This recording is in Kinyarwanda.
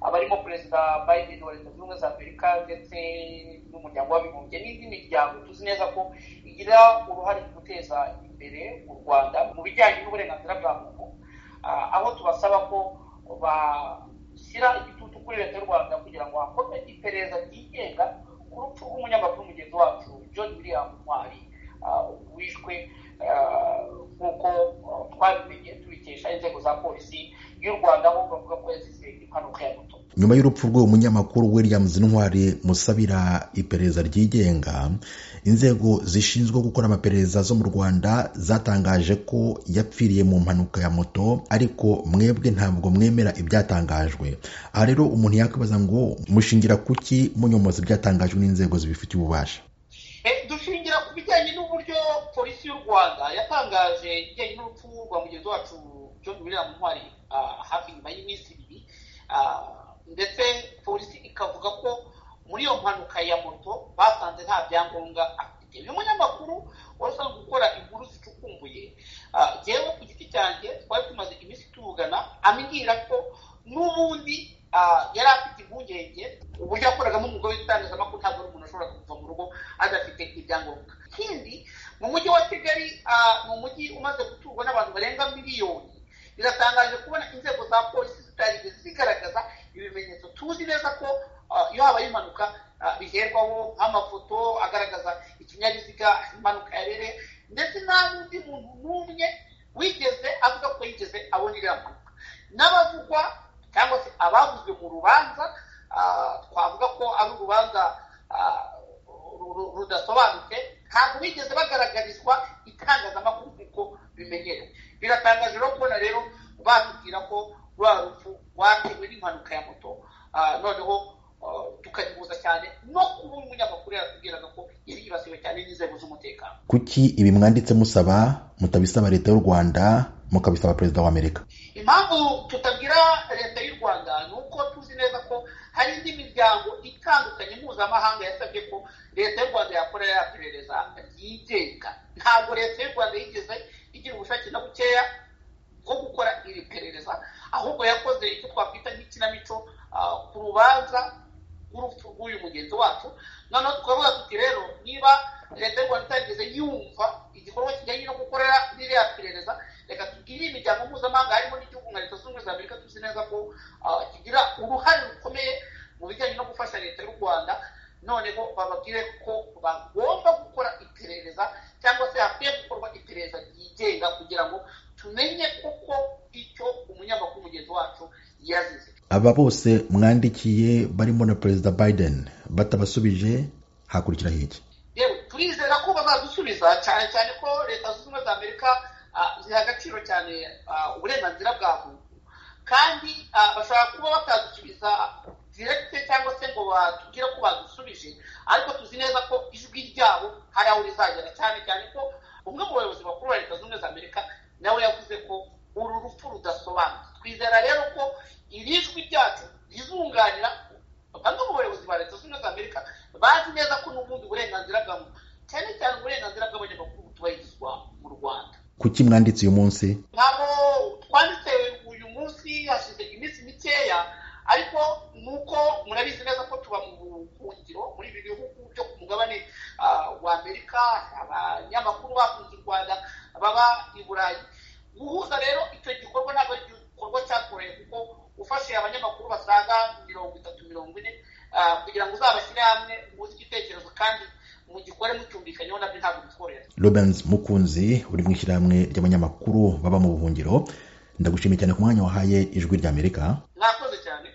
barimo perezida Biden wa leta zunze ubumwe za amerika ndetse n'umuryango w'abibumbye n'indi miryango tuzi neza ko igira uruhare mu guteza imbere u rwanda mu bijyanye n'uburenganzira bwa muntu aho tubasaba ko bashyira igitutu kuri leta y'u rwanda kugira ngo hakorwe iperereza ryigenga ku rupfu rw'umunyamakuru mugenzi wacu john william ntwari wishwe nk'uko twabimenye tubikesha inzego za polisi y'u rwanda aho bavuga ko yazize impanuka ya moto nyuma y'urupfu rw'uwo munyamakuru williams ntwari musabira iperereza ryigenga inzego zishinzwe gukora amaperereza zo mu rwanda zatangaje ko yapfiriye mu mpanuka ya moto ariko mwebwe ntabwo mwemera ibyatangajwe aha rero umuntu yakwibaza ngo mushingira kuki munyomoza ibyatangajwe n'inzego zibifitiye ububasha dushingira ku bijyanye n'uburyo polisi y'u rwanda yatangaje ibijyanye n'urupfu rwa mugenzi wacu john william ntwari hafi nyuma y'iminsi ibiri ndetse polisi ikavuga ko muri iyo mpanuka ya moto basanze nta byangombwa afite uyu munyamakuru wari usanzwe gukora inkuru zicukumbuye yewe ku giti cyanjye twari tumaze iminsi tuvugana ambwira ko n'ubundi yari afite impungenge uburyo yakoragamo umwuga w'itangazamakuru ntabwo ari umuntu ashobora kuva mu rugo adafite ibyangombwa ikindi mu mujyi wa kigali ni umujyi umaze guturwa n'abantu barenga miliyoni biratangaje kubona inzego za polisi zitarigeze zigaragaza ibimenyetso tuzi neza ko iyo habaye impanuka biherwaho nk'amafoto agaragaza ikinyabiziga impanuka yabereye ndetse nta n'undi muntu n'umwe wigeze avuga ko yigeze abona iriya mpanuka n'abavugwa cyangwa se abavuzwe mu rubanza twavuga ko ari urubanza rudasobanutse ntabwo bigeze bagaragarizwa itangazamakuru nk'uko bimenyerewe biratangaje rero kubona rero batubwira ko rwa rupfu rwatewe n'impanuka ya moto noneho tukayihuza cyane no kuba umunyamakuru yaratubwiraga ko yari yibasiwe cyane n'inzego z'umutekano kuki ibi mwanditse musaba mutabisaba leta y'u rwanda mukabisaba perezida wa amerika impamvu tutabwira leta y'u rwanda ni uko tuzi neza ko hari indi miryango itandukanye mpuzamahanga yasabye ko leta y'u rwanda yakora yaperereza ryigenga ntabwo leta y'u rwanda yigeze igira ubushake na bukeya bwo gukora iri perereza ahubwo yakoze icyo twakwita nk'ikinamico ku rubanza rw'urupfu rw'uyu mugenzi wacu noneho tukavuga tuti rero niba leta y'u rwanda itarigeze yumva igikorwa kijyanye no gukorera ririya perereza reka tubwire imiryango mpuzamahanga harimo n'igihugu nka leta zunze ubumwe za amerika tuzi neza ko kigira uruhare rukomeye mu bijyanye no gufasha leta y'u rwanda noneho bababwire ko bagomba gukora iperereza cyangwa se hakwiye gukorwa iperereza ryigenga kugira ngo tumenye kuko icyo umunyamakuru mugenzi wacu yazize aba bose mwandikiye barimo na perezida biden batabasubije hakurikiraho iki yewe turizera ko bazadusubiza cyane cyane ko leta zunze ubumwe za amerika ziha agaciro cyane uburenganzira bwa muntu kandi bashobora kuba batadusubiza direkite cyangwa se ngo batubwire ko badusubije ariko tuzi neza ko ijwi ryabo hari aho rizagera cyane cyane ko umwe mu bayobozi bakuru ba leta zunze ubumwe za amerika nawe yavuze ko uru rupfu rudasobanutse twizera rero ko iri jwi ryacu rizunganira bamwe mu bayobozi ba leta zunze ubumwe za amerika bazi neza ko n'ubundi burenganzira bwa muntu cyane cyane uburenganzira bw'abanyamakuru butubahirizwa mu rwanda kuki mwanditse uyu munsi ntabwo twanditse uyu munsi hashize iminsi mikeya ariko nuko murabizi neza ko tuba mu buhungiro muri ibi bihugu byo ku mugabane wa amerika abanyamakuru bakunze u rwanda baba i burayi guhuza rero icyo gikorwa ntabwo ari igikorwa cyakoroye kuko ufashe abanyamakuru basaga mirongo itatu mirongo ine kugira ngo uzabashyire hamwe muzi igitekerezo kandi mugikore mucyumvikanyeho nabyo ntabwo bitworohera rubens mukunzi uri mu ishyirahamwe ry'abanyamakuru baba mu buhungiro ndagushimiye cyane ku mwanya wahaye ijwi ry'amerika mwakoze cyane